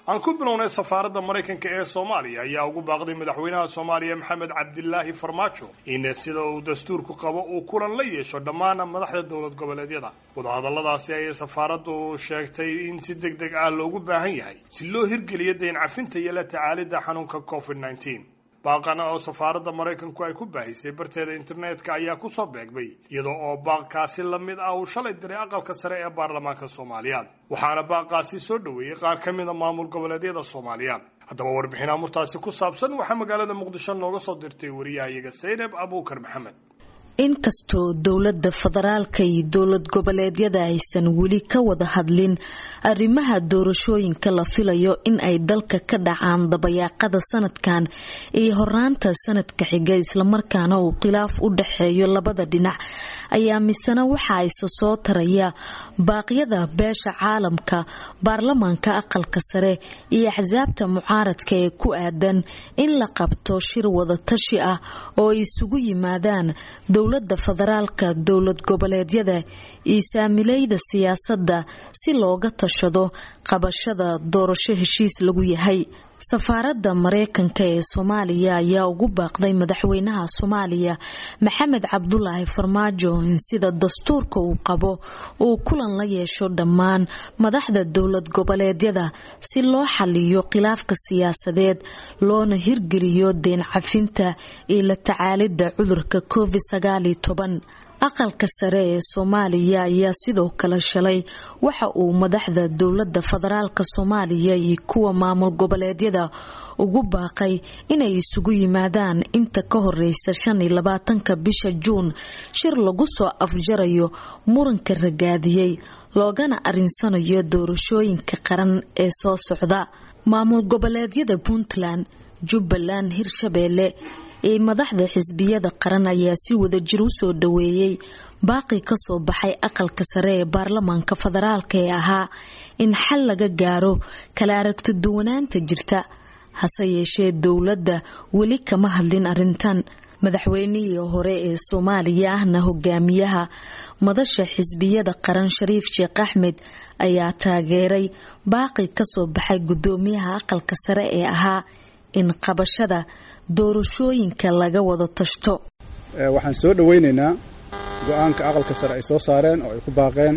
aan ku bilownay safaaradda maraykanka ee soomaaliya ayaa ugu baaqday madaxweynaha soomaaliya maxamed cabdilaahi farmaajo in sida uu dastuurku qabo uu kulan la yeesho dhammaan madaxda dowlad goboleedyada wadahadalladaasi ayay safaaraddu sheegtay in si deg deg ah loogu baahan yahay si loo hirgeliyo dayn cafinta iyo la tacaalidda xanuunka covid nneteen baaqana oo safaaradda maraykanku ay ku baahisay barteeda internetka ayaa kusoo beegmay iyadoo oo baaqkaasi la mid ah uu shalay diray aqalka sare ee baarlamaanka soomaaliya waxaana baaqaasi soo dhoweeyey qaar ka mida maamul goboleedyada soomaaliya haddaba warbixin amurtaasi ku saabsan waxaa magaalada muqdisho nooga soo dirtay wariyahayaga saynab abuukar maxamed inkastoo dowladda federaalka iyo dowlad goboleedyada aysan weli ka wada hadlin arrimaha doorashooyinka la filayo in ay dalka ka dhacaan dabayaaqada sanadkan iyo horaanta sanadka xiga islamarkaana uu khilaaf u dhaxeeyo labada dhinac ayaa misena waxa ayse soo taraya baaqyada beesha caalamka baarlamaanka aqalka sare iyo axsaabta mucaaradka ee ku aadan in la qabto shir wadatashi ah oo ay isugu yimaadaan dowlada federaalka dowlad goboleedyada iyo saamilayda siyaasadda si looga tashado qabashada doorasho heshiis lagu yahay safaaradda mareykanka ee soomaaliya ayaa ugu baaqday madaxweynaha soomaaliya maxamed cabdulaahi farmaajo in sida dastuurka uu qabo uu kulan la yeesho dhammaan madaxda dowlad goboleedyada si loo xaliyo khilaafka siyaasadeed loona hirgeliyo deen cafinta iyo la tacaalidda cudurka covid sagaaliyo toban aqalka sare ee soomaaliya ayaa sidoo kale shalay waxa uu madaxda dowlada federaalk soomaaliya iyo kuwa maamul goboleedyada ugu baaqay inay isugu yimaadaan inta ka horeysa shan iyo labaatanka bisha juun shir lagu soo afjarayo muranka ragaadiyey loogana arinsanayo doorashooyinka qaran ee soo socda maamul goboleedyada puntland jubbaland hirshabeelle ee madaxda xisbiyada qaran ayaa si wadajir u soo dhaweeyey baaqi kasoo baxay aqalka sare ee baarlamaanka federaalk ee ahaa in xal laga gaaro kala aragti duwanaanta jirta hase yeeshee dowladda weli kama hadlin arintan madaxweynihii hore ee soomaaliya ahna hogaamiyaha madasha xisbiyada qaran shariif sheekh axmed ayaa taageeray baaqi kasoo baxay gudoomiyaha aqalka sare ee ahaa in qabashada doorashooyinka laga wada tashto waxaan soo dhoweynaynaa go-aanka aqalka sare ay soo saareen oo ay ku baaqeen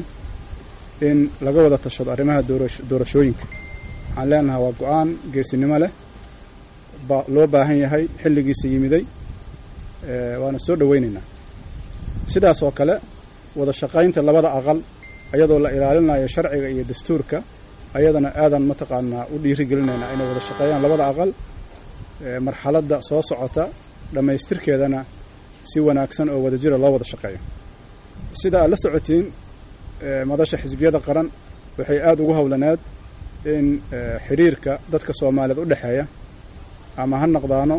in laga wada tashado arrimaha doorashooyinka waxaan leenahay waa go-aan geesinimo leh loo baahan yahay xilligiisa yimiday waana soo dhoweynaynaa sidaas oo kale wada shaqaynta labada aqal ayadoo la ilaalinayo sharciga iyo dastuurka ayadana aadan mataqaanaa u dhiirigelinaynaa inay wada shaqeeyaan labada aqal marxaladda soo socota dhammaystirkeedana si wanaagsan oo wadajira loo wada shaqeeyo sida aad la socotiin madasha xisbiyada qaran waxay aada ugu howlaneed in xiriirka dadka soomaaliyeed u dhexeeya ama ha noqdaano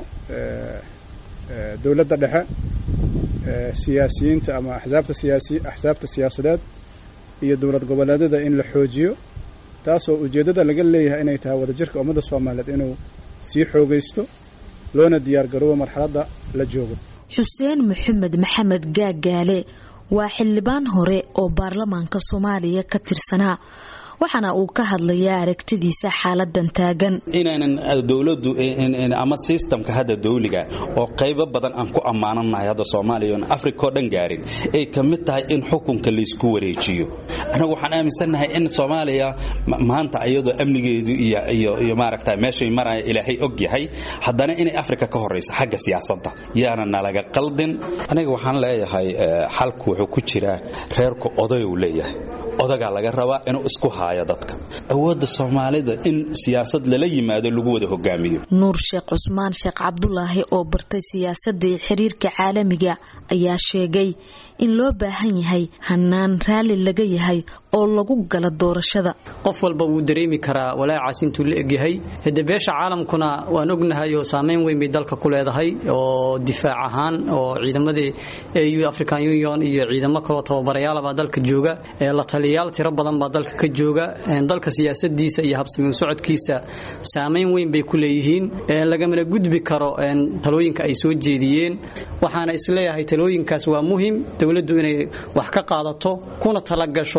dowladda dhexe siyaasiyiinta ama axsaabta siyaasi axsaabta siyaasadeed iyo dowlad goboleedyada in la xoojiyo taasoo ujeeddada laga leeyahay inay tahay wadajirka ummadda soomaaliyeed inuu sii xoogaysto loona diyaar garoobo marxaladda la joogo xuseen maxamed maxamed gaagaale waa xildhibaan hore oo baarlamaanka soomaaliya ka tirsanaa waxaana uu ka hadlayaa aragtidiisa xaaladan taagan inaynan dowladu ama sistamka hadda dawliga oo qaybo badan aan ku ammaananahay hadda soomaaliya oon africa oo dhan gaarin ay ka mid tahay in xukunka laysku wareejiyo annagu waxaan aaminsannahay in soomaaliya maanta iyadoo amnigeedu iyo maaragta meeshay maraya ilaahay og yahay haddana inay africa ka horayso xagga siyaasadda yaana nalaga qaldin aniga waxaan leeyahay xalku wuxuu ku jiraa reerku odayuu leeyahay odagaa laga rabaa inuu isku haayo dadka awoodda soomaalida in siyaasad lala yimaado lagu wada hogaamiyo nuur sheekh cusmaan sheekh cabdulaahi oo bartay siyaasadda iyo xiriirka caalamiga ayaa sheegay in loo baahan yahay hanaan raalli laga yahay oo lagu gala doorashada qof walba wuu dareemi karaa walaacaas intuu la egyahay hade beesha caalamkuna waan ognahay oo saameyn weyn bay dalka ku leedahay oo difaac ahaan oo ciidamadii au african union iyo ciidamo kaloo tababarayaalabaa dalka jooga la taliyayaal tiro badan baa dalka ka jooga dalka siyaasadiisa iyo habsami u socodkiisa saameyn weyn bay ku leeyihiin lagamana gudbi karo talooyinka ay soo jeediyeen waxaana isleeyahay talooyinkaas waa muhim dowladdu inay wax ka qaadato kuna talagasho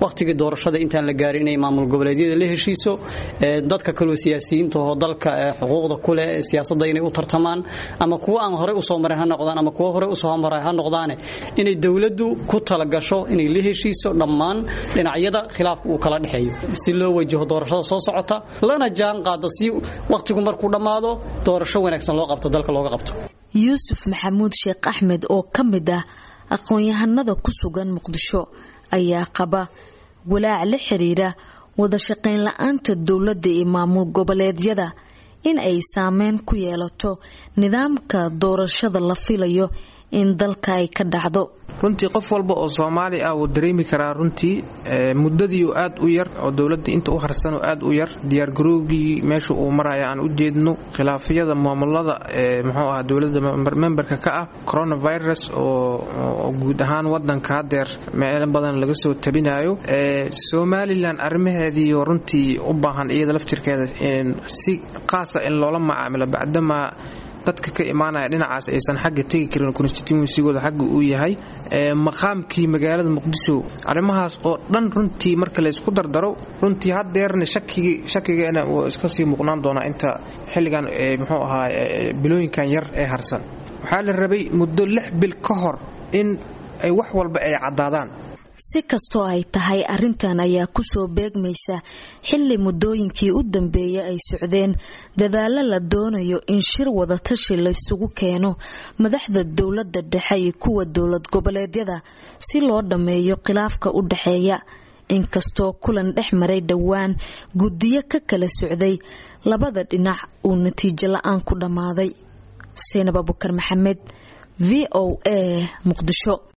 wakhtigii doorashada intaan la gaarin inay maamul goboleedyada la heshiiso dadka kaloo siyaasiyiinta oo dalka xuquuqda ku leh siyaasadda inay u tartamaan ama kuwa aan horey usoo marin ha noqdaan ama kuwa horey usoo maray ha noqdaane inay dowladdu ku talagasho inay la heshiiso dhammaan dhinacyada khilaafka uu kala dhexeeyo si loo wajaho doorashada soo socota lana jaan qaado si wakhtigu markuu dhammaado doorasho wanaagsan loo qabto dalka looga qabto yuusuf maxamuud sheekh axmed oo ka mid ah aqoon-yahanada ku sugan muqdisho ayaa qaba walaac la xiriira wada shaqayn la-aanta dowladda iyo maamul goboleedyada in ay saameyn ku yeelato nidaamka doorashada la filayo in dalka ay ka dhacdo runtii qof walba oo soomaali ah wuu dareemi karaa runtii muddadii aad u yar oo dowladda inta u harsan oo aad u yar diyaargarowgii meesha uu maraya aan u jeedno khilaafyada maamulada muxuu ahaa dowladda memberka ka ah coronavirus oo guud ahaan wadanka hadeer meelo badan laga soo tabinayo somalilan arrimaheedii runtii u baahan iyada laftirkeeda si qaasa in loola macaamilo bacdamaa dadka ka imaanaya dhinacaas aysan xagga tegi karin constituensigooda xagga uu yahay maqaamkii magaalada muqdisho arrimahaas oo dhan runtii marka laysku dardaro runtii hadeerna shakigeena wuu iska sii muuqnaan doonaa inta xilligan muxuu ahaa bilooyinkan yar ee harsan waxaa la rabay muddo lix bil ka hor in ay wax walba ay caddaadaan si kastoo ay tahay arrintan ayaa kusoo beegmaysa xilli muddooyinkii u dambeeyay ay socdeen dadaallo la doonayo in shir wadatashi laysugu keeno madaxda dowladda dhexe iyo kuwa dowlad goboleedyada si loo dhammeeyo khilaafka u dhexeeya inkastoo kulan dhex maray dhowaan guddiyo ka kala socday labada dhinac uu natiijo la-aan ku dhammaaday xuseen abubakar maxamed v o a muqdisho